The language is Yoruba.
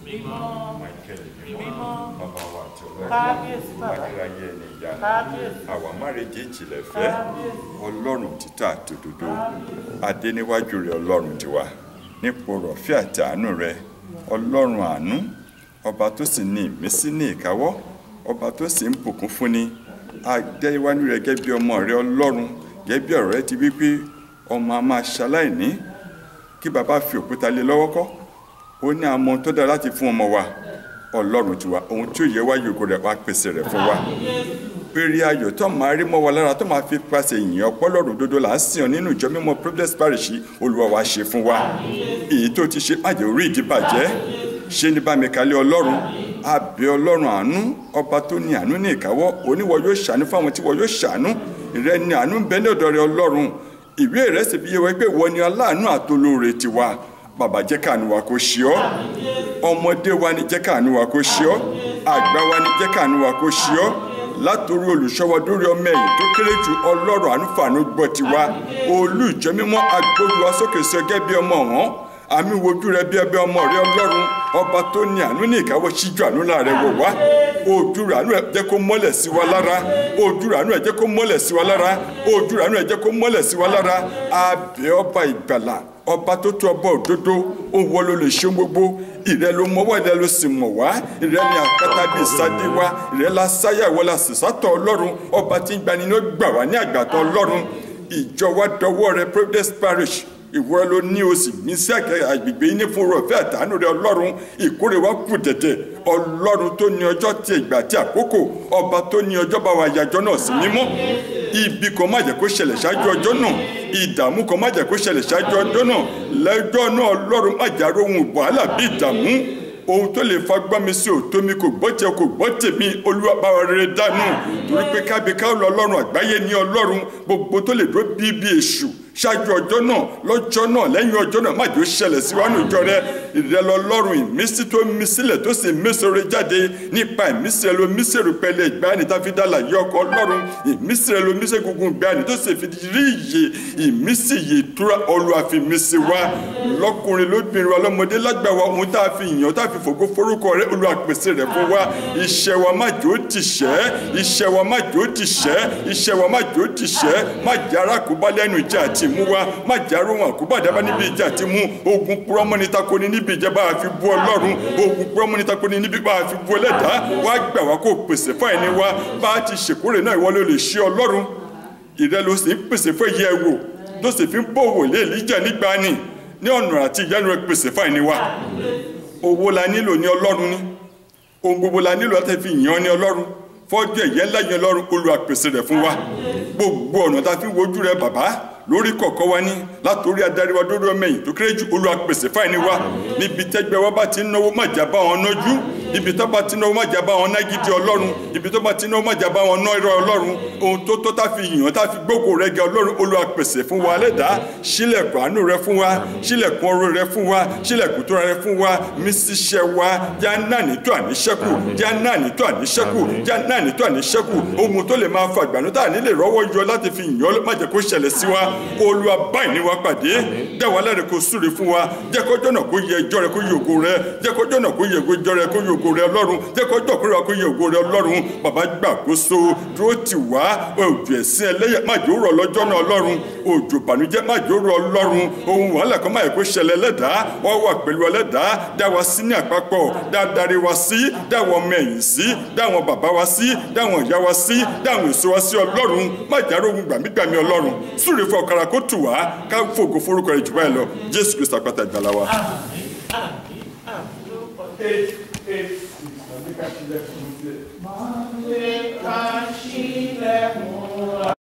michael mímọ́ bàbá wa àti ọlọ́run Kábíyèsí bàbá. ayérayé ẹni ìyanu Kábíyèsí. àwa márèjì ìjìnlẹ̀ fẹ́ ọlọ́run títà àtòdodo adé níwájú rẹ ọlọ́run tiwa nípò rọ̀fẹ́ àti àánú rẹ ọlọ́run àánú ọba tó sì ní ìmísí ní ìkáwọ́ ọba tó sì ń bùkún fúnni adé iwájú rẹ gẹ́gẹ́ bí ọmọ rẹ ọlọ́run gẹ́gẹ́ bí ọ̀rọ̀ rẹ ti wí pé ọmọ a máa ṣaláìní kí bàbá fi òkúta lé lọ́wọ́ kọ́ ó ní àwọn ohun tó dára láti fún ọmọ wa ọlọ́run tiwa ohun tí ó yẹ wá yòókù rẹ̀ wá pèsè rẹ̀ fún wa péré ayọ̀ tó máa rí mọ́ wa lára tó máa fi pàṣẹ ìyìn ọpọlọ́run dodo là ń sìn ọ́ nínú ìjọ mímọ́ Providence Parish olúwa wa ṣe fún wa èyí tó ti ṣe májè orí ìdíbàjẹ́ ṣé ní bámi kalẹ̀ ọlọ́run àbẹ̀ ọlọ́run àánú ọba tó ní àánú ní ìkáwọ́ oníwọ yóò ṣàánú fáwọn tí wọ́n yóò ṣàánú ìrẹ́ ni àánú ń bẹ ní ọ̀dọ̀ rẹ ọlọ́run ìwé rẹ̀ sì fi yé wa pé wọ́n ni aláàánú àtolóore tiwa bàbá jẹ́ káàánú wa kó ṣe ọ́ ọmọdé wa ni jẹ́ káàánú wa kó ṣe ọ́ àgbà wa ni jẹ́ káàánú wa kó ṣe ọ́ látòrí olùṣọ́wọ́ dórí ọmọ ẹ̀yìn tó kéré jù ọlọ́run àánúfàánú gbọ́ tiwa olú ìjọ mímọ́ agbóru wa sókè sí ọgẹ́ bí ọmọ wọn àmì wojú rẹ bí ẹbí ọmọ rẹ ọlọ́run ọba tó ní àánú ní ìkáwọ́ síjú àánú láàrẹ wò wá ojú rẹ àánú ẹ jẹ́ kó mọ́lẹ̀ sí wa lára ojú rẹ àánú ẹ jẹ́ kó mọ́lẹ̀ sí wa lára ojú rẹ àánú ẹ jẹ́ kó mọ́lẹ̀ sí wa lára àbẹ̀ ọba ìgbàlà ọba tó tó ọba òdodo òun wọ ló lè ṣe gbogbo ìrẹ ló mọwọ́ ìrẹ ló sì mọ̀ wá ìrẹ ni àpáta bí ìsáde wa ìrẹ la sáyà ìwọ la sì sátọ̀ ọlọ́run ọba tí ń gbani ní ó gbà wá ní àgbàtọ̀ ọlọ́run ìjọ wa dọwọ́ rẹ Providence Parish ìwọ ló ní o sì ní sí àgbègbè yín ní fún rọ̀fẹ́ àtàánú rẹ ọlọ́run ìkórè wa kù tẹ̀tẹ̀ ọlọ́run tó ní ọjọ́ tí ìgbà tí àkókò ọba tó ní ọjọ́ bá wa yàjọ́ náà sí mímọ́ ibi kan má jẹ́ kó ṣẹlẹ̀ ṣáájú ọjọ́ náà ìdààmú kan má jẹ́ kó ṣẹlẹ̀ ṣáájú ọjọ́ náà lẹ́jọ́ náà ọlọ́run má jà rohun wàhálà bí ìdààmú ohun tó lè fagbá mi sí òótọ́ mi kò gbọ́ tiẹ̀ kò gbọ́ tèmi olúwa bá wa rere dànù torí pé kábíká ọlọ́run àgbáyé ní ọlọ́run gbogbo tó lè dúró bíi bíi èṣù ṣáájú ọjọ́ náà lọ́jọ́ náà lẹ́yìn ọjọ́ náà má jẹ́ ó ṣẹlẹ̀ síwájú ìjọ rẹ ìrẹ́lọ ọlọ́run ìmísí tó mí sílẹ̀ tó sì mésore jáde nípa ìmísí rẹ ló mísí rúpẹ́lẹ̀ ìgbàanì tá fi dálà yí ọkọ̀ ọlọ́run ìmísí rẹ ló mísí gungun ìgbàanì tó sì fi rí iye ìmísí iye ìtura Olúwa fi mísí wa lọ́kùnrin lóbìnrin wa lọ́mọdé lágbà wa ohun tá a fi yàn tá a fi fògo forúkọ rẹ Olúwa pèsè rẹ fún wa iṣẹ́ wa má jẹ́ ó ti ṣẹ́ iṣẹ́ wa má jẹ́ ó ti ṣẹ́ iṣẹ́ wa má jẹ́ ó ti ṣẹ́ má jẹ́ arákùnbá lẹ́nu ìjà àti mú wa má jẹ́ aróhùn àkóbá dábàá níbi ìjà àti mú ogun púrọ́mọ́ni tako ni níbi ìjẹba àfi bú ọlọ́run ogun púrọ́mọ́ni tako ni níbi bá àfi bú ẹlẹ́dàá wá gbà wá kó pèsè fún ẹni wa bá a ti ṣèkórè náà ìwọ ló lè ṣe ọlọ́run ìrẹ́ ló sì ń pèsè fún ẹyẹ wò tó sì fi ń bọ̀ wò lé èlíjà nígbà ni ní ọ̀nà àti ìyanu rẹ pèsè fún ẹni wa owó la nílò ní ọlọ́run ní ohun gbogbo la nílò láti fi yàn ní ọlọ́run fọ́jú ẹ̀yẹ ńlá yẹn lọ́run Olúwa pèsè rẹ̀ fún wa gbogbo ọ̀nà tá a fi wojú rẹ bàbá lórí kọ̀ọ̀kan wa ní látòrí adarí wa dórí ọmọ ẹ̀yìn tó kéré jù Olúwa pèsè fáìní wa níbi tẹ́gbẹ́ wa bá ti ń náwó má jà bá wọn nájú ibi tó bá ti náwó má jà bá wọn ná gidi ọlọ́run ibi tó bá ti náwó má jà bá wọn ná irọ́ ọlọ́run ohun tó tó tá fi yàn tá fi gbógo rẹ gẹ ọlọ́run Olúwa pèsè fún wa lẹ́dàá sílẹ̀kùn àánú rẹ fún wa sílẹ̀kùn ọrọ̀ rẹ fún wa sílẹ̀kùn tó rẹ fún wa mí síṣẹ́ wa já náà nító àníṣẹ́kù já náà nító àníṣẹ́kù já náà nító àníṣẹ́kù ohun tó lè máa fa àgbànú tá à ní lè rọ́wọ́ yọ láti fi yàn má jẹ́ kó ṣẹlẹ̀ sí wa olúwa báyìí ni wàá pàdé dá wa láre kó súre fún wa jẹ́ kọjọ́ náà kó yẹ ẹjọ́ rẹ kó yẹ ògo rẹ jẹ́ kọjọ́ náà kó yẹ ẹjọ́ rẹ kó yẹ ògo rẹ ọlọ́run jẹ́ kọjọ́ kó rẹ kó yẹ ògo rẹ ọlọ́run bàbá gbàkóso dúró tì wá òjò ẹ̀sìn ẹlẹ́yẹ má jò rọ̀ lọ́jọ́ náà ọlọ́run òjò bànújẹ́ má jò rọ̀ ọlọ́run ohun wàhálà kan má yẹ kó ṣẹlẹ̀ lẹ́dàá wọ́n wà pẹ̀lú ẹlẹ́dàá dá wa sí ní àpapọ̀ dá darí wa sí dá wọn ọmọ ẹ̀yìn sí dá wọn bàbá wa sí dá wọn ìyá wa sí dá wọn èso wa sí ọlọ́run má jàrá ohun gbàmígbàmí ọlọ́run súre fún ọ̀kadà kó tù wá ká fògo forúkọ rẹ̀ jù báyìí lọ jésù kristu àpáta ìgbàlà wa. Máa lè ká sílẹ̀ fún wa.